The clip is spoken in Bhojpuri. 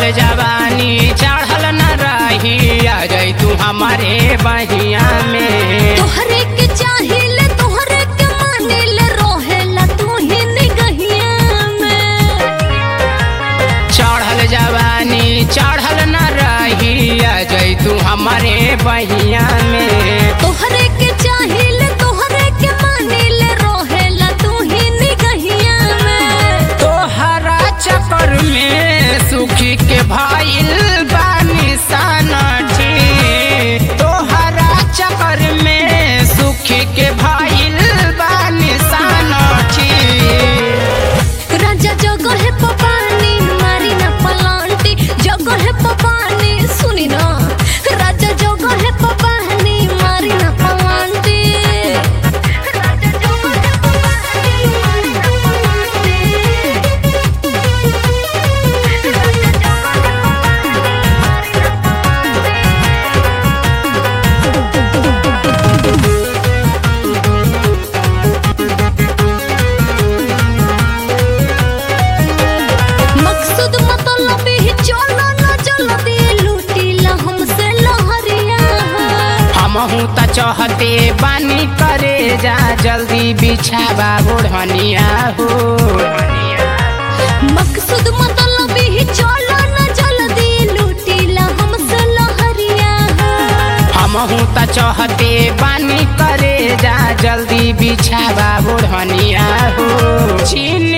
जवानी चढ़ल न रही आ जाई तू हमारे बहिया में तोहरे के चाहिल तोहरे के मानिल रोहेला तू ही निगहिया में चढ़ल जवानी चढ़ल न रही आ जाई तू हमारे बहिया में तोहरे के चाहिल तोहरे के मानिल रोहेला तू ही निगहिया में तोहरा चक्कर में सुखी के भाईल बानी सनठी तोहरा चक्कर में सुखी के भाईल बानी सनठी राजा जगह है पपानी मारी ना पलांटी जगह है पपानी सुनी ना राजा जगह है पपानी मारी ना पलांटी राजा जगह है पपानी मारी ना पलांटी राजा जगह है पपानी मारी ना मकसद मतलब ही चलो न चलो दे लूटीला हमसे लहरिया हमहू त चहते बानी करे जा जल्दी बिछावा ओढ़निया हो मकसद मतलब ही चलो न चलो दे लूटीला हमसे लहरिया हमहू त चहते बानी करे जा जल्दी बिछावा ओढ़निया हो छीन